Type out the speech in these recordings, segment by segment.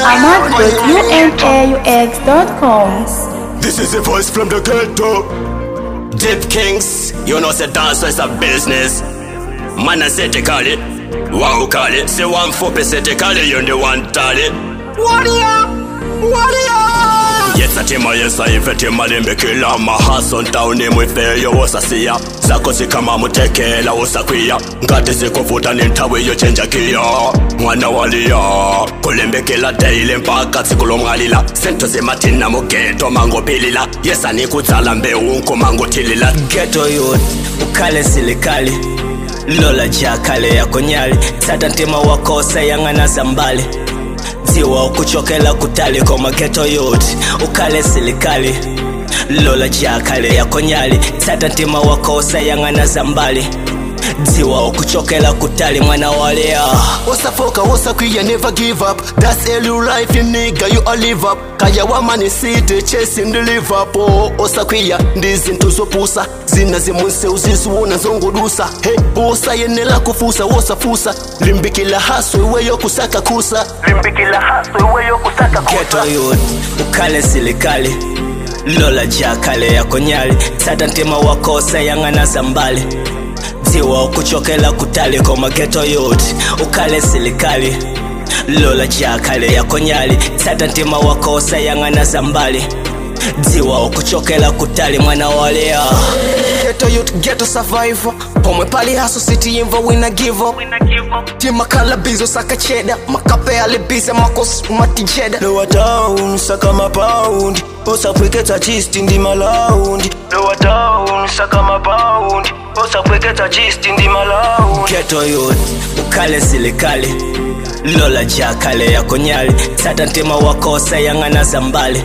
ahmad.unaux.com. This is a voice from the ghetto. Deep Kings, you know, say dance is a business. Man, I say, call it. Wow, call it. Say one four percent, call it. You're the one, tell it. Warrior! Warrior! Yes, I tema yes, I invent him, I didn't make My heart's on down him with fair, you was a seer. Zako zikama mutekela usakwia ngati zikuvuta ninthawi yochenja giya mwana waliya kulembekela daily mpaka tsiku lomwalila sento zemathina mugeto mangophilila yesa nikudzala mbewu nkumangothilila geto youth ukhale silikali lola jakhale yakonyali tsata ntima wako sayang'ana zambali dziwa ukuchokela kutali koma geto youth ukhale silikali lola jakhale yakonyali tsata ntima wako sayang'ana zambali dziwa ukuchokela kutali mwana walea usafoka usakwiya never give up that's all your life you nigga you all live up kaya wamani city chasing the liverpool usakwiya ndizinto zopusa zina zimunse uzisiwona zongodusa he usayenela kufusa wosafusa limbikila haso iweyo kusaka kusa limbikila haso iweyo kusaka geto youth ukhale silikali lola jakhale yakonyali tsata ntima wako sayang'ana zambali dziwa ukuchokela kutali koma geto youth ukhale silikali lola jakhale yakonyali tsata ntima wako sayang'ana zambali dziwa ukuchokela kutali mwana walea Ghetto youth, ghetto survivor pomwe pali haso city imva wina give up timakhala bizo saka cheda makape alibize makos matijeda lowa town saka mapaundi usapweketsa chisti ndi malaundi lowa town saka mapaundi usapweketsa chisti ndi malaundi geto youth ukhale silikali lola jakhale yakonyali tsata ntima wako sayang'ana zambali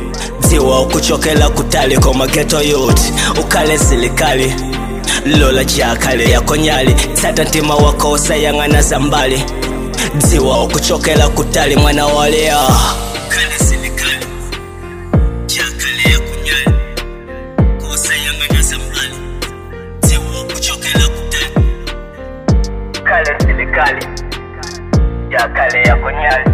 dziwa ukuchokela kutali koma geto youth ukhale silikali lola jakhale yakonyali tsata ntima wako sayang'ana zambali dziwa ukuchokela kutali mwana walea ukhale silikali jakhale yakonyali kosayang'ana zambali dziwa ukuchokela kutali ukhale silikali jakhale yakonyali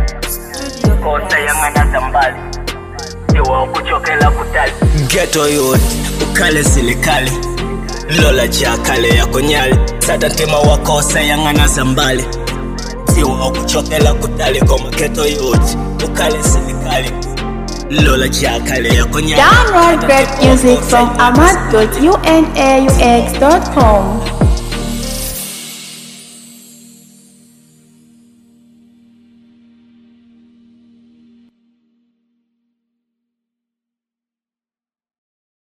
kosayang'ana zambali dziwa ukuchokela kutali geto youth ukhale silikali lola jakhale yakonyali tsata ntima wako sayang'ana zambali dziwa ukuchokela kutali koma geto youth ukhale silikali lola jakhale yakonyali Download great music from ahmad.unaux.com.